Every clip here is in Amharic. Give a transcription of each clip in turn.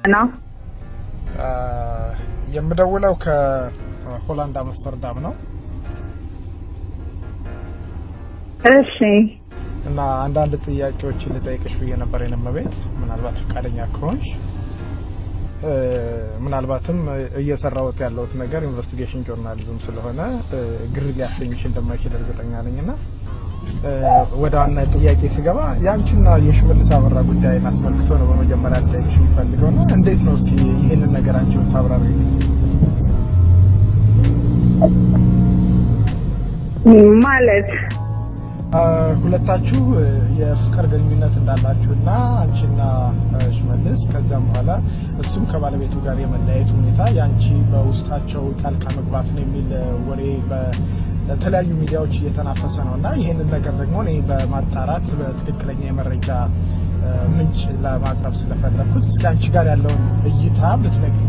ነው የምደውለው ከሆላንድ አምስተርዳም ነው እሺ እና አንዳንድ ጥያቄዎችን ልጠይቅሽ ብዬ ነበር የነመቤት ምናልባት ፈቃደኛ ከሆንሽ ምናልባትም እየሰራሁት ያለሁት ነገር ኢንቨስቲጌሽን ጆርናሊዝም ስለሆነ ግር ሊያሰኝሽ እንደማይችል እርግጠኛ ነኝ እና ወደ ዋና ጥያቄ ስገባ የአንቺና የሽመልስ አበራ ጉዳይን አስመልክቶ ነው በመጀመሪያ ልጠይቅሽ የሚፈልገው ነው። እንዴት ነው እስኪ ይህንን ነገር አንቺ ብታብራሪ። ማለት ሁለታችሁ የፍቅር ግንኙነት እንዳላችሁ እና አንቺና ሽመልስ ከዚያም በኋላ እሱም ከባለቤቱ ጋር የመለያየት ሁኔታ የአንቺ በውስጣቸው ጣልቃ መግባት ነው የሚል ወሬ በተለያዩ ሚዲያዎች እየተናፈሰ ነው እና ይህንን ነገር ደግሞ እኔ በማጣራት በትክክለኛ የመረጃ ምንጭ ለማቅረብ ስለፈለግኩት እስኪ አንቺ ጋር ያለውን እይታ ብትነግሪኝ።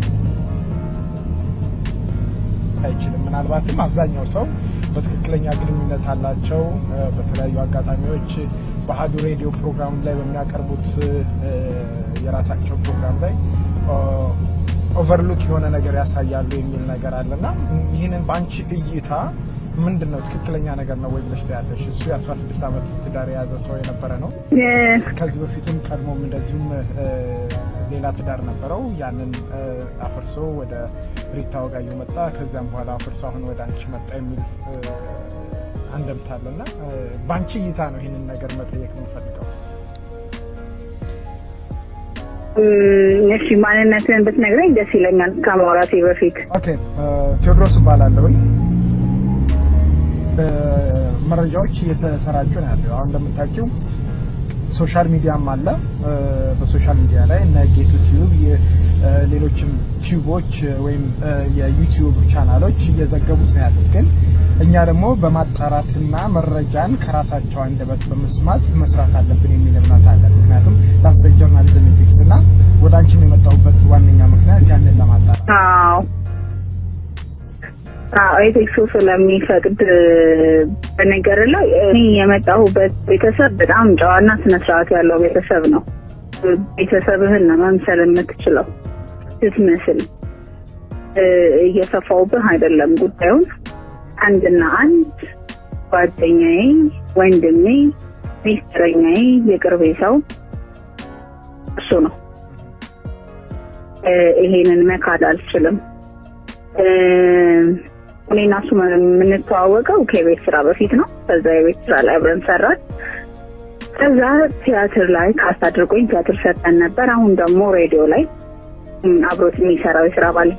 አይችልም። ምናልባትም አብዛኛው ሰው በትክክለኛ ግንኙነት አላቸው። በተለያዩ አጋጣሚዎች በአሀዱ ሬዲዮ ፕሮግራም ላይ በሚያቀርቡት የራሳቸው ፕሮግራም ላይ ኦቨርሉክ የሆነ ነገር ያሳያሉ የሚል ነገር አለና ይህንን በአንቺ እይታ ምንድን ነው ትክክለኛ ነገር ነው ወይ ብለሽ ታያለሽ? እሱ የ16 ዓመት ትዳር የያዘ ሰው የነበረ ነው። ከዚህ በፊትም ቀድሞም እንደዚሁም ሌላ ትዳር ነበረው። ያንን አፍርሶ ወደ ሪታ ወጋየሁ መጣ። ከዚያም በኋላ አፍርሶ አሁን ወደ አንቺ መጣ የሚል አንደምታ አለና በአንቺ እይታ ነው ይህንን ነገር መጠየቅ የምፈልገው። እሺ ማንነትን ብትነግረኝ ደስ ይለኛል ከማውራቴ በፊት። ኦኬ ቴዎድሮስ እባላለሁኝ። መረጃዎች እየተሰራጩ ነው ያለው። አሁን እንደምታውቂው ሶሻል ሚዲያም አለ። በሶሻል ሚዲያ ላይ እነ ጌቱ ቲዩብ፣ ሌሎችም ቲዩቦች ወይም የዩቲዩብ ቻናሎች እየዘገቡት ነው ያሉት። ግን እኛ ደግሞ በማጣራትና መረጃን ከራሳቸው አንደበት በመስማት መስራት አለብን የሚል እምነት አለ። ምክንያቱም ዳስ ጆርናሊዝም ኢቲክስ እና ወደ አንቺም የመጣሁበት ዋነኛ ምክንያት ያንን ለማጣራት አዎ ኤቴክሱ ስለሚፈቅድ በነገር ላይ እኔ የመጣሁበት ቤተሰብ በጣም ጨዋና ስነስርዓት ያለው ቤተሰብ ነው። ቤተሰብህን ነው መምሰል የምትችለው ስትመስል። እየሰፋውብህ አይደለም ጉዳዩን። አንድና አንድ ጓደኛዬ፣ ወንድሜ፣ ሚስጥረኛዬ፣ የቅርቤ ሰው እሱ ነው። ይሄንን መካድ አልችልም። እኔና እሱ የምንተዋወቀው ከቤት ስራ በፊት ነው። ከዛ የቤት ስራ ላይ አብረን ሰራን። ከዛ ቲያትር ላይ ካስት አድርጎኝ ቲያትር ሰጠን ነበር። አሁን ደግሞ ሬዲዮ ላይ አብሮት የሚሰራው የስራ ባል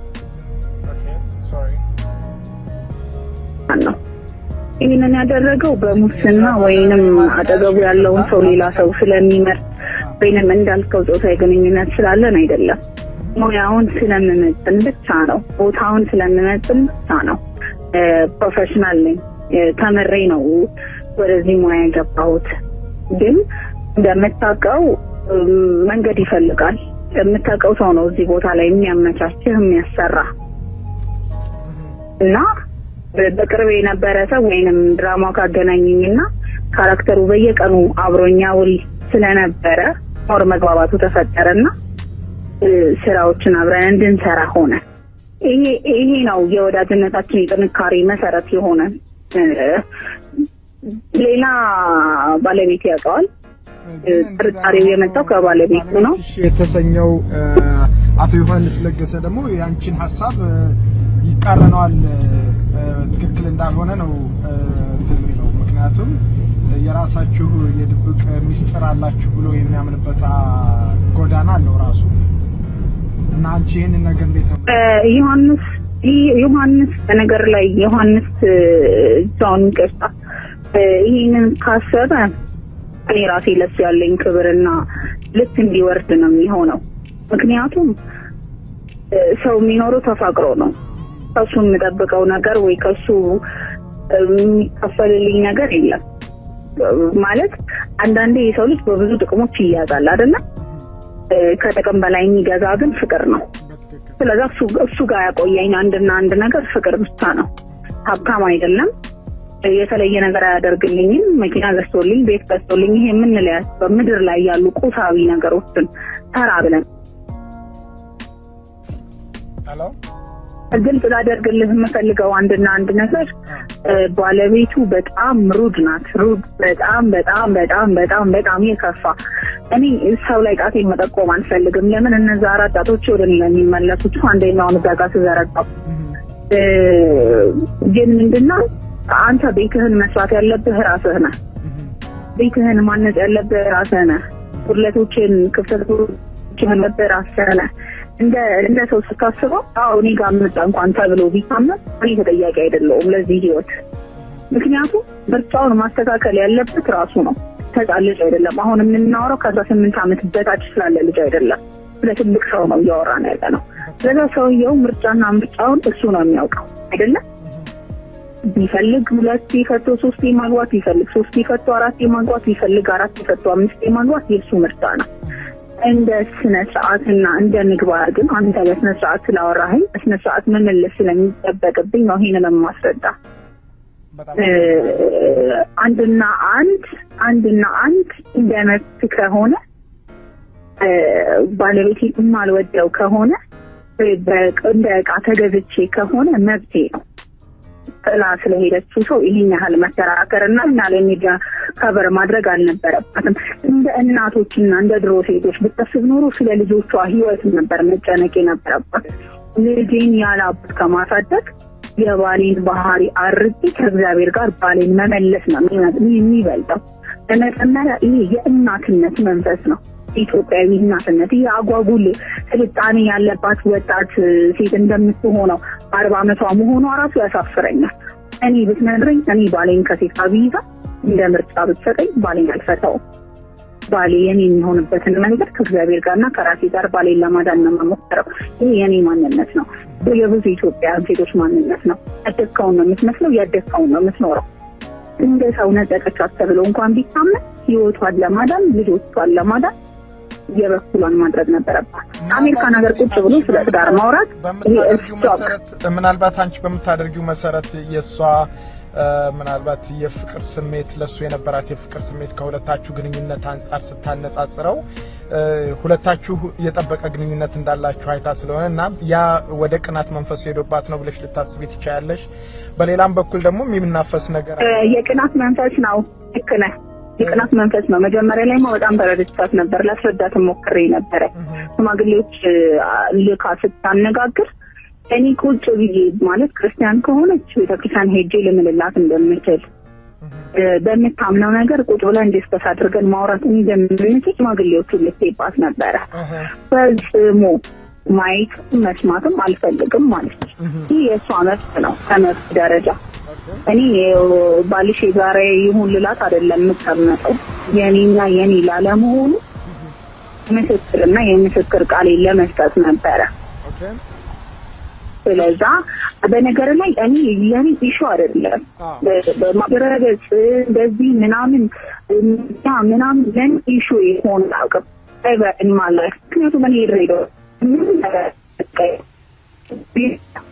ነው። ይህንን ያደረገው በሙስና ወይንም አጠገቡ ያለውን ሰው ሌላ ሰው ስለሚመርጥ ወይንም እንዳልከው ጾታዊ ግንኙነት ስላለን አይደለም። ሙያውን ስለምመጥን ብቻ ነው። ቦታውን ስለምመጥን ብቻ ነው። ፕሮፌሽናል ነኝ። ተምሬ ነው ወደዚህ ሙያ የገባሁት። ግን እንደምታውቀው መንገድ ይፈልጋል። የምታውቀው ሰው ነው እዚህ ቦታ ላይ የሚያመቻችህ የሚያሰራ እና በቅርብ የነበረ ሰው ወይንም ድራማው ካገናኘኝና ካራክተሩ በየቀኑ አብሮኛ ውል ስለነበረ ሞር መግባባቱ ተፈጠረና ስራዎችን አብረን እንድንሰራ ሆነ። ይሄ ይሄ ነው የወዳጅነታችን የጥንካሬ መሰረት የሆነ ሌላ ባለቤት ያውቀዋል። ጥርጣሬው የመጣው ከባለቤቱ ነው የተሰኘው አቶ ዮሐንስ ለገሰ ደግሞ የአንቺን ሀሳብ ይቃረነዋል፣ ትክክል እንዳልሆነ ነው የሚለው። ምክንያቱም የራሳችሁ የድብቅ ሚስጥር አላችሁ ብሎ የሚያምንበት ጎዳና አለው ራሱ እና አንቺ ይህንን ነገር እንዴት ነው ዮሐንስ ዮሐንስ በነገር ላይ ዮሐንስ ጃውን ይቅርታ ይህንን ካሰበ እኔ ራሴ ለሱ ያለኝ ክብርና ልክ እንዲወርድ ነው የሚሆነው። ምክንያቱም ሰው የሚኖረው ተፋቅሮ ነው። ከሱ የምጠብቀው ነገር ወይ ከሱ የሚከፈልልኝ ነገር የለም። ማለት አንዳንዴ የሰው ልጅ በብዙ ጥቅሞች ይያዛል አይደለም። ከጥቅም በላይ የሚገዛ ግን ፍቅር ነው። ስለዚህ እሱ ጋር ያቆየኝ አንድና አንድ ነገር ፍቅር ብቻ ነው። ሀብታም አይደለም። የተለየ ነገር አያደርግልኝም። መኪና ገዝቶልኝ፣ ቤት ገዝቶልኝ ይሄ የምንለያቸው በምድር ላይ ያሉ ቁሳዊ ነገሮችን ተራ ብለን ሄሎ ግልጽ ላደርግልህ የምፈልገው አንድና አንድ ነገር ባለቤቱ በጣም ሩድ ናት። ሩድ በጣም በጣም በጣም በጣም በጣም የከፋ እኔ ሰው ላይ ጣቴን መጠቆም አልፈልግም። ለምን እነዛ አራት ጣቶች ወደ እኔ ነው የሚመለሱት። አንደኛውን እዛ ጋር ስዘረጋው ግን ምንድነው አንተ ቤትህን መስራት ያለብህ ራስህ ነህ። ቤትህን ማነጽ ያለብህ ራስህ ነህ። ጉድለቶችን፣ ክፍተቶችን ያለብህ ራስህ ነህ። እንደ እንደ ሰው ስታስበው አዎ እኔ ጋር መጣ እንኳን ተብሎ ቢታመም እኔ ተጠያቂ አይደለሁም ለዚህ ህይወት። ምክንያቱም ምርጫውን ማስተካከል ያለበት ራሱ ነው። ህፃን ልጅ አይደለም። አሁን የምናወራው ከአስራ ስምንት ዓመት በታች ስላለ ልጅ አይደለም። ስለ ትልቅ ሰው ነው እያወራን ያለ ነው። ስለዛ ሰውየው ምርጫና ምርጫውን እሱ ነው የሚያውቀው አይደለም። ቢፈልግ ሁለት ፈቶ ሶስት ማግባት ቢፈልግ ሶስት ፈቶ አራት ማግባት ቢፈልግ አራት ፈቶ አምስት ማግባት የእሱ ምርጫ ነው። እንደ ስነ ስርዓትና እንደ ምግባር ግን አንተ በስነ ስርዓት ስላወራኸኝ በስነ ስርዓት መመለስ ስለሚጠበቅብኝ ነው ይሄንን የማስረዳ። አንድና አንድ አንድና አንድ እንደ መብት ከሆነ ባለቤቴ የማልወደው ከሆነ እንደ እቃ ተገዝቼ ከሆነ መብቴ ነው። ጥላ ስለሄደችው ሰው ይህን ያህል መከራከር እና እና ለሚዲያ ከበር ማድረግ አልነበረባትም። እንደ እናቶችና እንደ ድሮ ሴቶች ብታስብ ኖሮ ስለ ልጆቿ ህይወት ነበር መጨነቅ የነበረባት። ልጄን ያለ አባት ከማሳደግ የባሌን ባህሪ አርቄ ከእግዚአብሔር ጋር ባሌን መመለስ ነው የሚበልጠው። በመጀመሪያ ይሄ የእናትነት መንፈስ ነው። ኢትዮጵያዊ እናትነት ይህ አጓጉል ስልጣኔ ያለባት ወጣት ሴት እንደምትሆነው አርባ ዓመቷ መሆኗ ራሱ ያሳፍረኛል። እኔ ብትነግረኝ እኔ ባሌን ከሴት ጋር ቢይዛ እንደ ምርጫ ብትሰጠኝ ባሌን አልፈታውም። ባሌ የኔ የሚሆንበትን መንገድ ከእግዚአብሔር ጋርና ከራሴ ጋር ባሌን ለማዳን ነው የምሞክረው። ይህ የኔ ማንነት ነው። የብዙ ኢትዮጵያ ሴቶች ማንነት ነው። ያደግከውን ነው የምትመስለው፣ ያደግከውን ነው የምትኖረው። እንደ ሰው ነጠቀቻት ተብሎ እንኳን ቢታመን ህይወቷን ለማዳን ልጆቿን ለማዳን የበኩሏን ማድረግ ነበረባት። አሜሪካን ሀገር ቁጭ ብሎ ስለ ትዳር ማውራት በምታደርጊው መሰረት ምናልባት አንቺ በምታደርጊው መሰረት የእሷ ምናልባት የፍቅር ስሜት ለእሱ የነበራት የፍቅር ስሜት ከሁለታችሁ ግንኙነት አንጻር ስታነጻጽረው ሁለታችሁ የጠበቀ ግንኙነት እንዳላችሁ አይታ ስለሆነ እና ያ ወደ ቅናት መንፈስ ሄዶባት ነው ብለሽ ልታስቢ ትችያለሽ። በሌላም በኩል ደግሞ የሚናፈስ ነገር የቅናት መንፈስ ነው። ልክ ነህ። የቅናት መንፈስ ነው። መጀመሪያ ላይ በጣም ተረድቻት ነበር። ላስረዳት ሞክሬ ነበረ። ሽማግሌዎች ልካ ስታነጋግር እኔ ቁጭ ብዬ ማለት ክርስቲያን ከሆነች ቤተክርስቲያን ሄጄ ልምልላት እንደምችል በምታምነው ነገር ቁጭ ብለን ዲስከስ አድርገን ማውራት እንደምንችል ሽማግሌዎቹ ልትባት ነበረ። ፈጽሞ ማየት መስማትም አልፈልግም ማለት ነው። ይህ የእሷ መብት ነው ከመብት ደረጃ እኔ ባልሽ የጋራ ይሁን ልላት አይደለም የምቀመጠው የኔና የኔ ላለመሆኑ ምስክርና የምስክር ቃሌ ለመስጠት ነበረ። ስለዛ በነገር ላይ እኔ የኔ ኢሹ አይደለም በማድረገጽ እንደዚህ ምናምን ያ ምናምን ለኔ ኢሹ የሆነ አቅም ማለት ምክንያቱም እኔ ድሬዳዋ ምንም ነገር